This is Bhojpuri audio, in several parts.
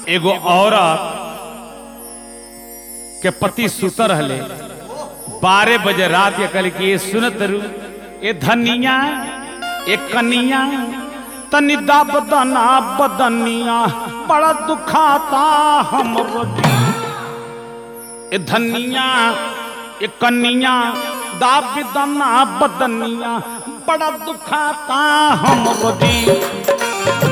एगो औरत के पति सुत रहले बारह बजे रात के कल कि ये सुनत रू ए धनिया ए कनिया तनि बदना बदनिया बड़ा दुखाता हम ए धनिया ए कनिया दाबिदना बदनिया बड़ा दुखाता हम रोजी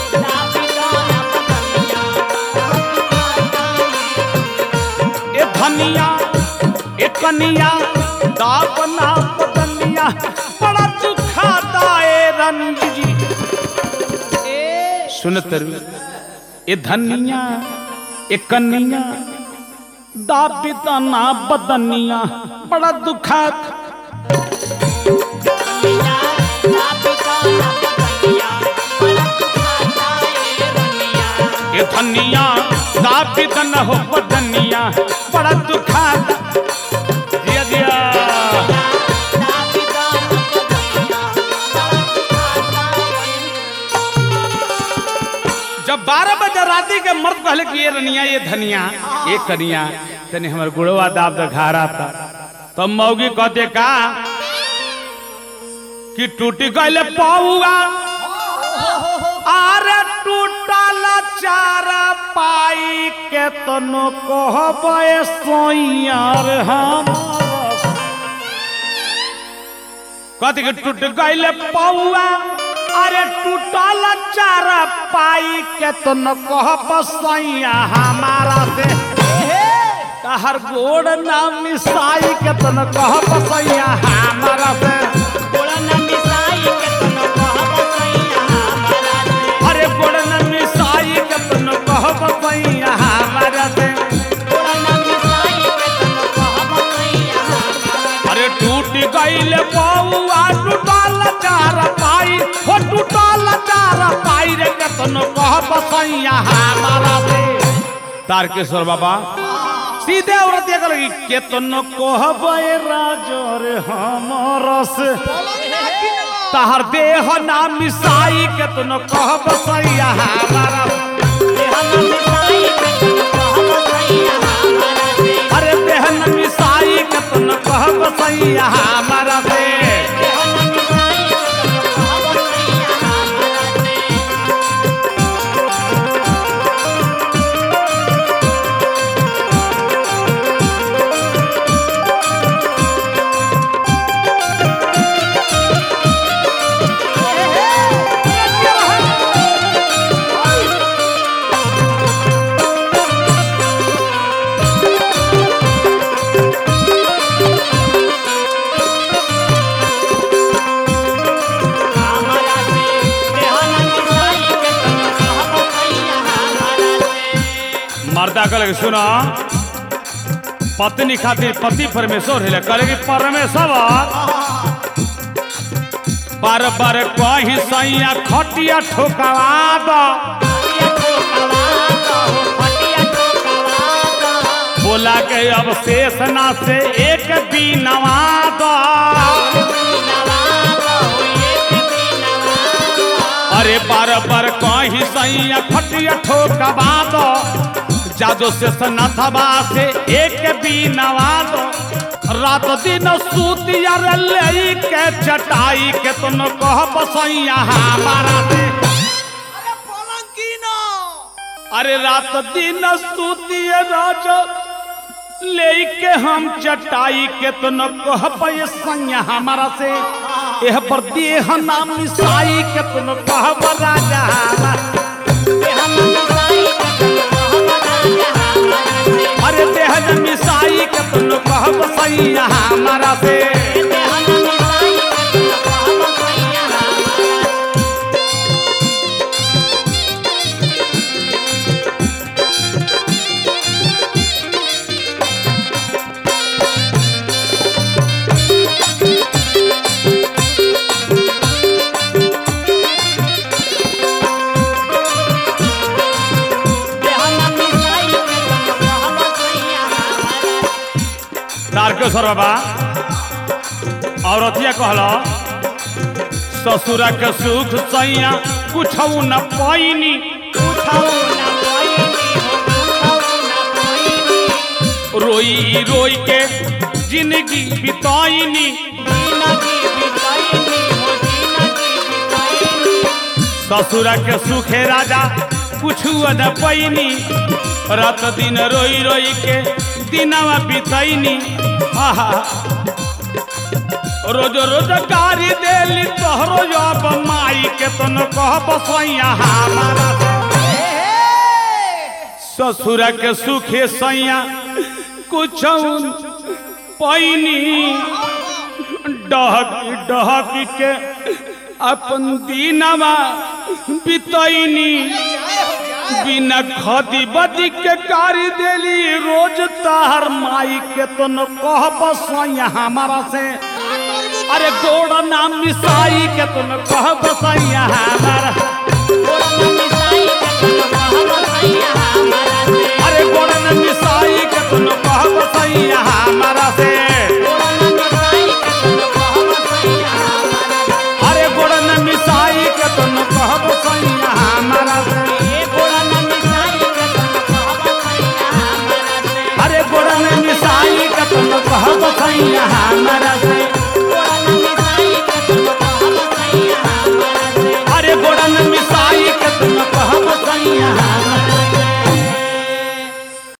ए धनिया ए कनिया दाबना बदनिया बड़ा दुखाता ए रंजी जी सुनत रू ए धनिया ए कनिया दाबिदना बदनिया बड़ा दुखाता ए धनिया दाबिद न हो बदनिया बड़ा दुखाता जिया जिया जब बारह बजे राती के मर्द कहले कि ये रनिया ये धनिया ये कनिया तने हमर गुड़वा दाब दखारा था तब मौगी कहते का कि टूटी गईले पौआ आरे टूटल चारा पाई के तनो कहबे सोइयार हम कथी के टूट गईले पौआ अरे टूटल चारा पाई के तनो कहब सैया हमारा से तहर गोड़ ना मिसाई के तनो कहब सैया हमारा से अरे गोड़ ना मिसाई के तनो कहब सैया हमारा से अरे टूट गईल बउआ टूटल चार पाई हो टूटल चार पाई रे केतनो कहब सैया हमारा से तारकेश्वर बाबा सीधे औरत ये लगी केतनो कहब ए राजो रे हमरा से तहर देह ना मिसाई केतनो कहब सैया हमारा अरे देह न मिसाई केतनो कहब सैया हमारा से मर्दा कहले सुना पत्नी खातिर पति परमेश्वर है कहले कि परमेश्वर बार बार कही सैया खटिया ठोकवा दो बोला के अब शेष ना से एक बीनवा दो अरे बार बार कही सैया खटिया ठोकवा दो जादो से सनाथवा से एक बीनवा दो रात दिन सूतिया रे ले के चटाई के तुम कह बसैया हमारा से अरे रात दिन सूतिया राजा ले के हम चटाई के तो न कह सैया हमारा से एह पर देह नाम मिसाई के तो न कह राजा अरे देह न मिसाई के तो न कह सैया हमारा से तारकेश्वर बाबा औरतिया कहल ससुरा के सुख सैया कुछ न पैनी रोई रोई के जिंदगी बिताईनी जिंदगी बिताईनी हो जिंदगी बिताईनी ससुर के सुखे राजा कुछ न पैनी रात दिन रोई रोई के दिनवा बितैनी आहा रोज रोज गारी देली तोहरो जब माई के तो न कह बसैया हमारा ससुर के सुखे सैया कुछ पैनी डहकी डहकी के अपन दीनवा बितैनी बिना खदी बदी के कारी देली रोज तार माई के तो न कह बसैया हमारा से अरे गोड़ नाम मिसाई के तो न कह बसैया हमारा गोड़ में मिसाई के तो कहब सैया हमारा से अरे गोड़ नाम मिसाई के तो न कह बसैया हमारा से गोड़ में मिसाई के तो कहब सैया हमारा से अरे गोड़ नाम मिसाई के तो न कह बसैया हमारा से ए गोड़ में मिसाई के तो कहब सैया हमारा से अरे गोड़ नाम मिसाई के तो न कह बसैया हमारा